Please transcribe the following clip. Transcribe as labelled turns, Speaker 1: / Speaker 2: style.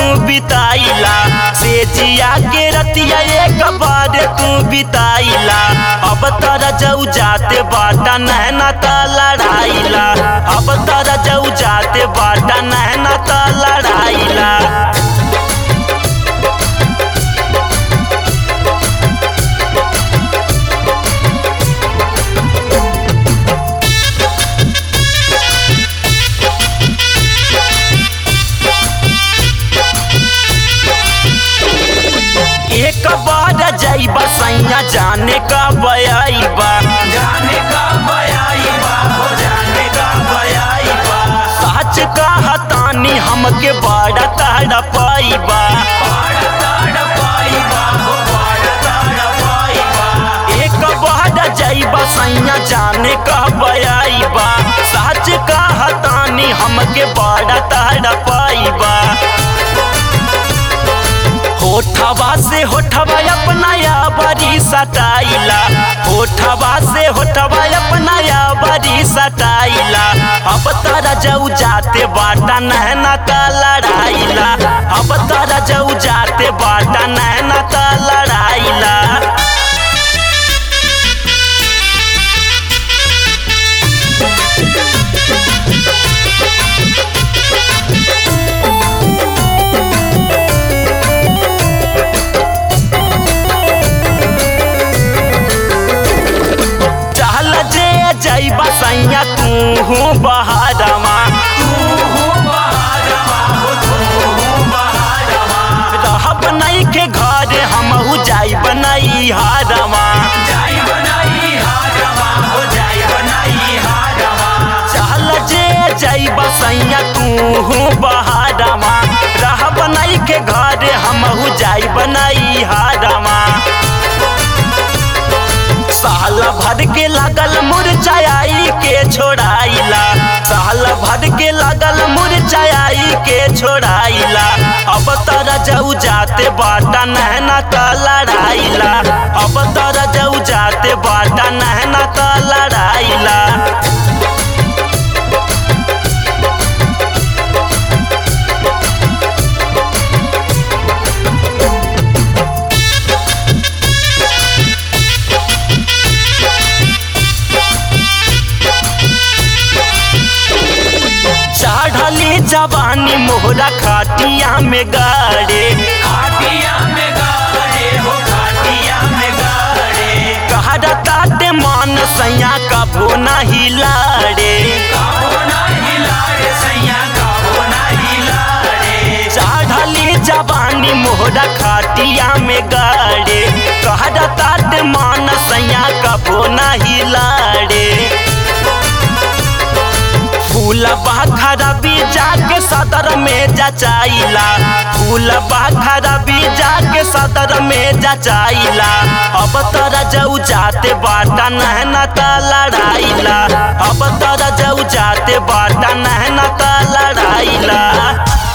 Speaker 1: बिताइला से जिया के रतिया एक बार तू बिताइला अब तारा जाऊ जाते बाटा नहना ता लड़ाइला अब तारा जाऊ जाते बाटा नहना ता लड़ाइला एक बार जाइबा सैया जाने का बयाइबा
Speaker 2: जाने का बयाईबा हो जाने का बयाईबा
Speaker 1: सच का हतानी हमके बड़ा ताड़ा पाइबा
Speaker 2: बाड़ा ताड़ा पाईबा हो बाड़ा ताड़ा पाईबा
Speaker 1: एक बार जाइबा सैया जाने का बयाइबा सच का हतानी हमके बड़ा ताड़ा पाइबा होठवा से होठवा अपना या बड़ी सटाइला होठवा से होठवा अपना या बड़ी सटाइला अब तारा जाऊ जाते बाटा नहना ता लड़ाइला अब तारा जाऊ जाते बाटा नहना ता लड़ाइला चल जे जैबा सैया तू हूँ बहारवा
Speaker 2: तू हो बहारवा हो तू हो बहारवा
Speaker 1: रहब नहीं के घर हम जाइब नहीं हारवा
Speaker 2: जाई बनाई हारवा हो जाई बनाई हारवा
Speaker 1: चल जे जैब सैया तू हूँ बहारवा रहब नहीं के घर हम जाइब नहीं हारवा साल भर के लागल मुरझाई के छोड़ाइला साल भर के लागल मुरझाई के छोड़ाइला अब तारा जाऊ जाते बाटा नहना का लड़ाइला अब तारा जाऊ जाते बाटा नहना का लड़ाइला चढ़ली जवानी मोहरा खाटिया में गाड़े
Speaker 2: खाटिया में गाड़े हो खाटिया में गाड़े
Speaker 1: कहरा ताते मान सैया कबो नहीं लाड़े
Speaker 2: काबो ना हिलाड़े सैया काबो ना हिलाड़े
Speaker 1: चढ़ली जवानी मोहरा खाटिया में गाड़े कहरा ताते मान सैया कबो नहीं लाड़े फूल बाखरा बीजा के सदर में जचाइला फूल बाखरा बीजा के सदर में जचाइला अब तोरा जाऊ जाते बाटा नहना ता लड़ाइला अब तोरा जाऊ जाते बाटा नहना ता लड़ाइला